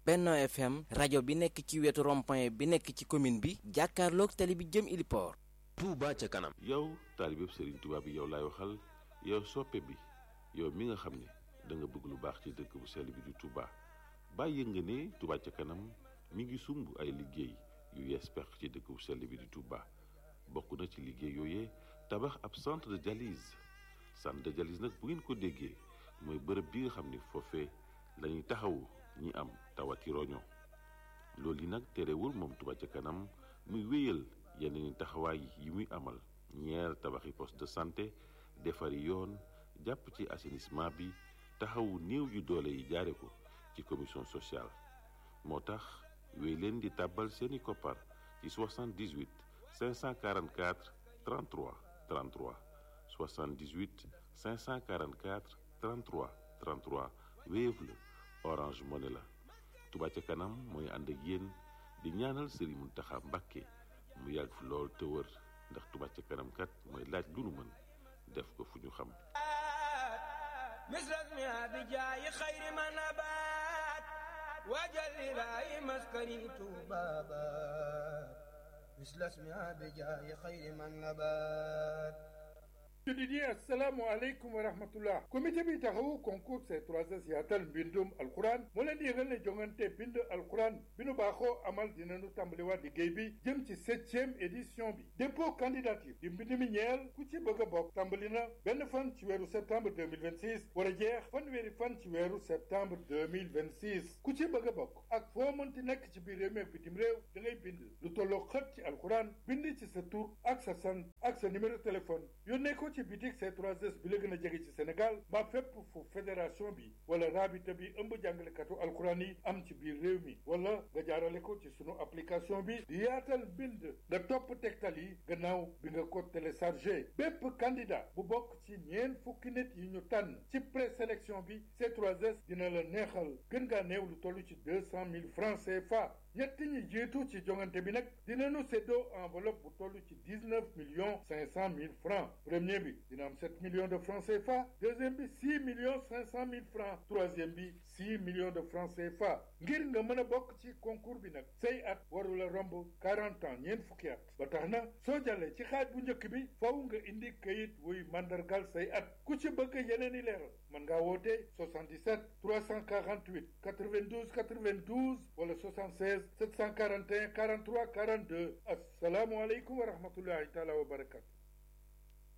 Benno FM rajo bi nekk ci wetu rond-point bi nekk ci commune bi jàkkaarloog tali bi jëm Iliport. Touba ca kanam. yow taalibeb Serigne Touba bi yow laay waxal yow soppe bi yow mi nga xam ne da nga bëgg lu baax ci dëkk bu sell bi di Touba bàyyi nga ne Touba ca kanam mi ngi sumb ay liggéey yu yees pex ci dëkk bu sell bi di Touba bokk na ci liggéey yooyee tabax ab centre de dialyse centre de dialyse nag bu ngeen ko déggee mooy bërëb bi nga xam ne foofee lañuy taxawu ñi am tawati roño loolu yi nag terewul moom Touba ca kanam muy wéyal yeneen taxawaay yi muy amal ñeer tabaxi poste de santé defari yoon jàpp ci assainissement bi taxawu néew yu doole yi jaare ko ci commission sociale moo tax wéy leen di tàbbal seeni koppar ci 78 544 33 33 78 544 33 33 Wave la Orange Money la Touba ca kanam mooy ànd ak yéen di ñaanal Serigne Mountakha Mbacké mu yàgg fi lool te wër ndax Touba ca kanam kat mooy laaj lu nu mën def ko fu ñu xam misras mi abi jaayi xayri ma nabaat waajal ilaahi maskani tuubaabaat misras mi abi jaayi xayri ma nabaat jullit yi assalaamu aleykum wa rahmatullah comité bi taxawu concours C3S yaatal mbindum alquran moo leen di yëgal ne jongante bind alquran bi nu baaxoo amal dinañu tàmbaliwaat liggéey bi jëm ci septième édition bi dépôt candidature di mbind mi ñeel ku ci bëgg a bokk tàmbali na benn fan ci weeru septembre 2026 war a jeex fanweeri fan ci weeru septembre 2026 ku ci bëgg a bokk ak foo mënti nekk ci biir réew mi ak bitim réew da ngay bind lu tolloo xët ci alquran bind ci sa tur ak sa sant ak sa numéro téléphone yónnee ko ci bitik C3S bi la gën a jege ci Sénégal mbaa fépp fu fédération bi wala rabita bi ëmb jàngalekatu alxuraan yi am ci biir réew mi wala nga jaarale ko ci sunu application bi di yaatal bind nga topp tegtal yi gannaaw bi nga ko téléchargé bépp candidat bu bokk ci ñeent fukki nit yi ñu tànn ci présélection bi C3S dina la neexal gën ngaa néew lu toll ci deux cent mille francs CFA ñett ñi jiitu ci jongante bi nag dinañu séddoo enveloppe bu toll ci dix neuf millions cinq cent mille francs premier bi dina am sept millions de francs CFA deuxième bi six millions cinq cent mille francs troisième bi six millions de francs CFA ngir nga mën a bokk ci concours bi nag say at warula romb quarante ans ñeent fukki at ba tax na soo jàllee ci xaaj bu njëkk bi faw nga indi kayit wuy mandargal say at ku ci bëgg yeneen i leeral mën ngaa woote 77 348 92 92 wala 76 741 43 42 asalaamualeykum wa rahmatullahi taala wa barakatu